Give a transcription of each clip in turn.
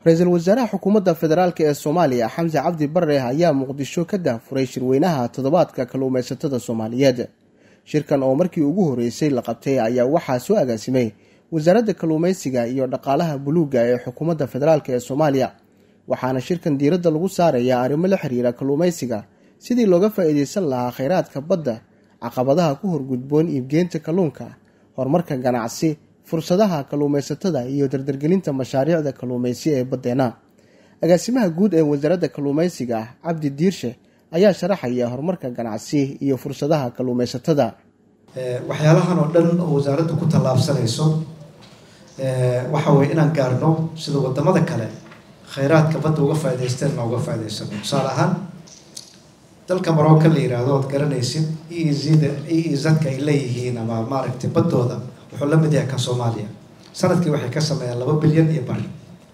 ra-iisul wasaaraha xukuumadda federaalk ee soomaaliya xamse cabdi bare ayaa muqdisho ka dahfuray shirweynaha toddobaadka kalluumaysatada soomaaliyeed shirkan oo markii ugu horreysay la qabtay ayaa waxaa soo agaasimay wasaaradda kalluumaysiga iyo dhaqaalaha buluugga ee xukuumadda federaalk ee soomaaliya waxaana shirkan diiradda lagu saarayaa arrimo la xiriira kalluumaysiga sidii looga faa'iidaysan lahaa kheyraadka badda caqabadaha ku horgudboon iibgeynta kalluunka horumarka ganacsi fursadaha kalluumaysatada iyo dardargelinta mashaariicda kalluumaysi ee baddeena agaasimaha guud ee wasaaradda kalluumaysiga cabdi diirshe ayaa sharaxaya horumarka ganacsi iyo fursadaha kalluumaysatada waxyaalahan oo dhan oo wasaaraddu ku tallaabsanayso waxa weye inaan gaarno sida wadamada kale kheyraadka badda uga faa'idaysteen na uga faa'idaysano tusaale ahaan dalka marooka la yihahdo ood garanaysid e zda e zadka ay leeyihiin ama maaragtay baddooda wuxuu la mid yahay kan soomaaliya sanadkii waxay ka sameeyaan laba bilyan iyo bar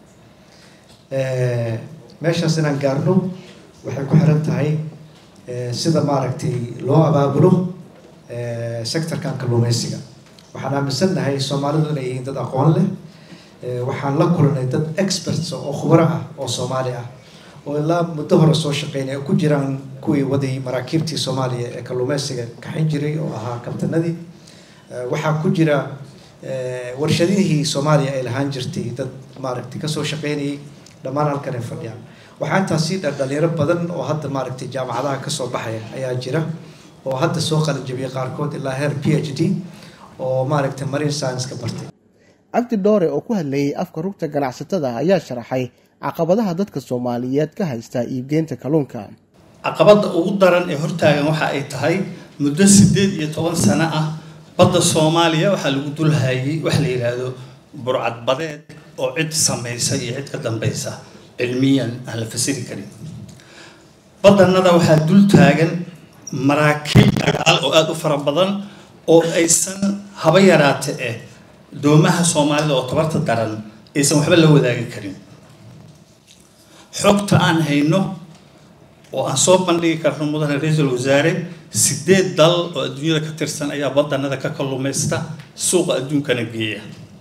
meeshaas inaan gaarno waxay ku xiran tahay sida maaragtay loo abaabulo sectorkan kalluumaysiga waxaan aaminsannahay soomaalidu inay yihiin dad aqoon leh waxaan la kulanay dad experts oo khubaro ah oo soomaali ah oo ilaa muddo hore soo shaqeynay ku jiraan kuwii waday maraakiibtii soomaaliya ee kalluumaysiga kaxin jiray oo ahaa kabtanadii waxaa ku jira warshadihii soomaaliya ay lahaan jirtay dad maaragtay kasoo shaqeynayay dhammaan halkan ay fadhiyaan waxaa intaas sii dha dhalinyaro badan oo hadda maaragtay jaamacadaha kasoo baxaya ayaa jira oo hadda soo qalanjabiyay qaarkood ilaa heer p h d oo maaragtay marine science ka bartay cabdi dhoore oo ku hadlayay afka rugta ganacsatada ayaa sharaxay caqabadaha dadka soomaaliyeed ka haysta iibgeynta kalluunka caqabadda ugu daran ee hortaagan waxa ay tahay muddo siddeed iyo toban sano ah badda soomaaliya waxaa lagu dulhayay wax la yidhaahdo burcad badeed oo cid samaysa iyo cid ka dambaysa cilmiyan aan la fasiri karin badanada waxaa dul taagan maraakiib dagaal oo aada u fara badan oo aysan haba yaraate eh doomaha soomaalida oo tabarta daran aysan waxba la wadaagi karin xogta aan hayno oo aan soo bandhigi karno mudane ra-iisul wasaare sideed dal oo adduunyada ka tirsan ayaa badanada ka kalluumaysta suuqa adduunkana geeya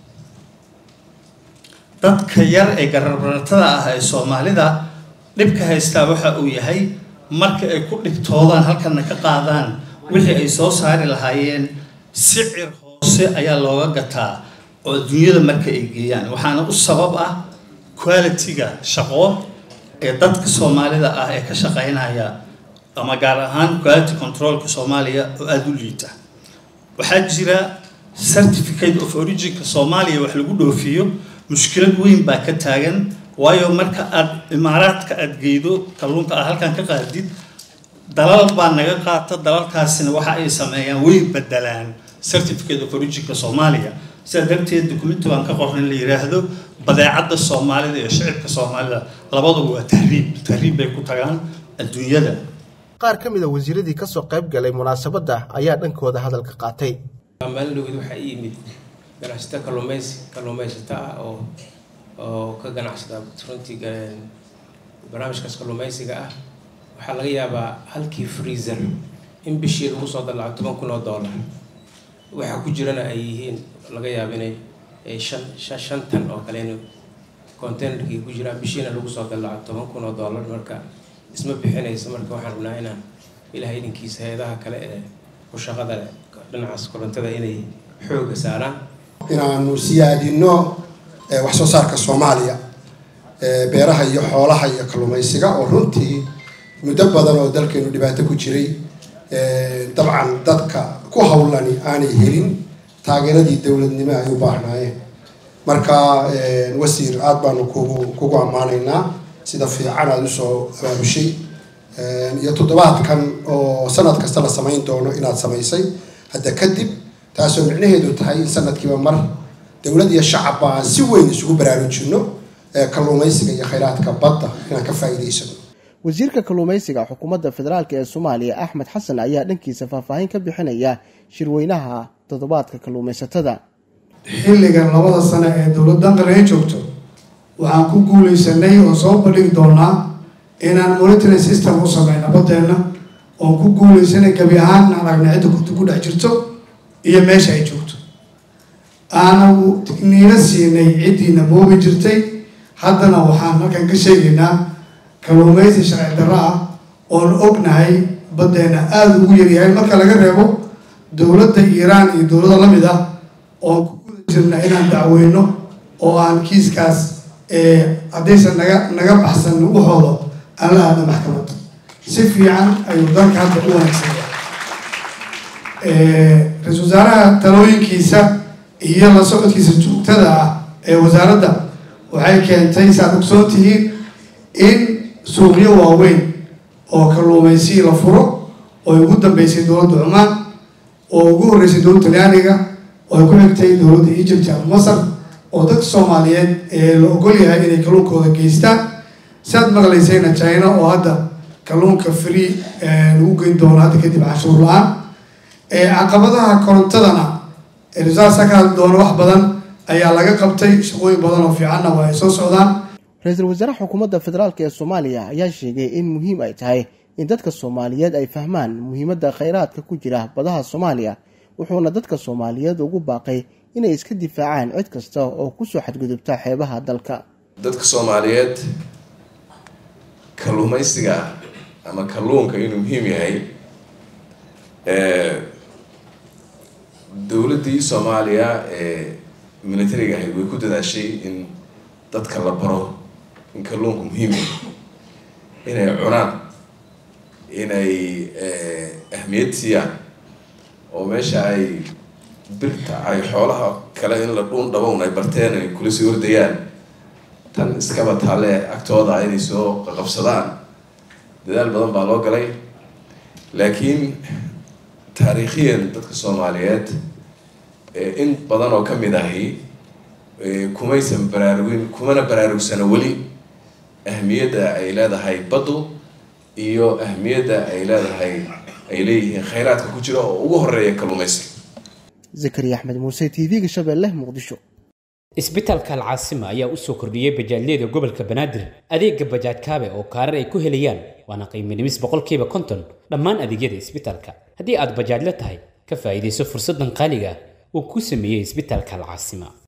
dadka yar ee gararbaratada ah ee soomaalida dhibka haystaa waxa uu yahay marka ay ku dhibtoodaan halkana ka qaadaan wixii ay soo saari lahaayeen sicir hoose ayaa looga gataa oo adduunyada marka ay geeyaan waxaana u sabab ah quality-ga shaqo ee dadka soomaalida ah ee ka shaqeynaya ama gaar ahaan quality controlka soomaaliya oo aada u liita waxaa jira certificate of originka soomaaliya wax lagu dhoofiyo mushkilad weyn baa ka taagan waayo marka aada imaaraadka aada geydo kalluunka aad halkan ka qaadid dalal baa naga qaata dalalkaasina waxa ay sameeyaan way bedelaan certificate of originka soomaaliya sidaa darteed documenti baan ka qornay la yiraahdo badeecadda soomaalida iyo shicibka soomaalida labaduba waa tahriib tahriib bay ku tagaan adduunyada qaar ka mid a wasiiradii kasoo qayb galay munaasabadda ayaa dhankooda hadalka qaatay maalin dhowed waxaa ii yimid ganacsato kalluumaysi kalluumaysato ah oo oo ka ganacsada runtii barnaamijkaas kalluumaysiga ah waxaa laga yaabaa halkii freezer in bishii lagu soo dalaco toban kun oo dollar waxaa ku jirana ay yihiin laga yaaba inay shan shan tan oo kale in containerkii ku jiraan bishiina lagu soo dalaco toban kun oo dollar marka isma bixinayso marka waxaan rabnaa inaan ilahay idinkiisa hay-adaha kale ee ku shaqada leh dhinacaas korontada inay xooga saaraan inaanu siyaadino wax soo saarka soomaaliya beeraha iyo xoolaha iyo kalluumaysiga oo runtii muddo badan oo dalkeenu dhibaato ku jiray dabcan dadka ku hawlani aanay helin taageeradii dowladnimo ay u baahnaayeen marka wasiir aada baanu kugu kugu ammaanaynaa sida fiican aada usoo abaabushay iyo toddobaadkan oo sanad kasta la samayn doono inaad samaysay hadda kadib taasoo micnaheedu tahay in sanadkiiba mar dowlad iyo shacabba aan si weyn isugu baraarujino kalluumaysiga iyo kheyraadka badda inaan ka faa'iidaysano wasiirka kalluumaysiga xukuumadda federaalk ee soomaaliya axmed xasan ayaa dhankiisa faahfaahin ka bixinaya shirweynaha toddobaadka kalluumaysatada xilligan labada sane ee dowladdan qaran ay joogto waxaan ku guulaysanay oo soo bandhigi doonaa inaan monitoring system u sameyna baddeenna oon ku guulaysanay gebi ahaan aragna cidda ku dhex jirto iyo meesha ay joogto aanu niina siinay ciddiina moobi jirtay haddana waxaan halkan ka sheegaynaa kalluumaysi sharci darro ah oon ognahay baddeena aada ugu yaryahay marka laga reebo dowladda iiraan iyo dowlado la mid ah oon ku guda jirna inaan dacweyno oo aan kiiskaas haddaysan naga naga baxsan waxooda aan la aadna maxkamad si fiican ayuu dalka hadda u wanaagsanya ra-iisul wasaaraha talooyinkiisa iyo la socodkiisa joogtada ah ee wasaaradda waxay keentay saad ogsoon tihiin in suuqyo waaweyn oo kalluumaysi la furo oo ay ugu dambeysay dowladda cumaan oo ugu horreysay dowladda talyaaniga oo ay ku xigtay dowladda egypt ama masar oo dadka soomaaliyeed ee la ogol yahay inay kalluunkooda geystaan siaad maqlaysayna china oo hadda kalluunka free lagu geyn doono hadda kadib canshuur la-aan caqabadaha korontadana risaasa ka hadli doono wax badan ayaa laga qabtay shaqooyin badan oo fiicanna waa ay soo socdaan ra-iisul wasaare xukuumadda federaalk ee soomaaliya ayaa sheegay in muhiim ay tahay in dadka soomaaliyeed ay fahmaan muhiimadda khayraadka ku jira badaha soomaaliya wuxuuna dadka soomaaliyeed ugu baaqay inay iska difaacaan cid kasta oo kusoo xadgudubta xeebaha dalka dadka soomaaliyeed kalluumaysiga ama kalluunka inuu muhiim yahay dowladdii soomaaliya ee militariga ahayd way ku dadaashay in dadka la baro in kalluunku muhiim yahay inay cunaan inay ahmiyad siiyaan oo meesha ay birta ay xoolaha kale in la dhuun dhabown ay barteen ay kula sii ordayaan tan iskaba taale agtooda inay soo qaqabsadaan dadaal badan baa loo galay laakiin taariikhiyan dadka soomaaliyeed in badan oo ka mid ahi kumaysan baraarugin kumana baraarugsana weli ahmiyadda ay leedahay baddu iyo ahmiyadda ay leedahay ay leeyihiin khayraadka ku jira oo ugu horeeya kalluumaysiga zakariya axmed muuse t v-ga shabeelle muqdisho isbitaalka alcaasima ayaa u soo kordhiyey bajaajyada gobolka banaadir adeega bajaaj kaabe oo kaarar ay ku helayaan waana qiiminimis boqolkiiba konton dhammaan adeegyada isbitaalka haddii aad bajaajla tahay ka faa'iidayso fursaddan qaaliga uu ku sameeyey isbitaalka alcaasima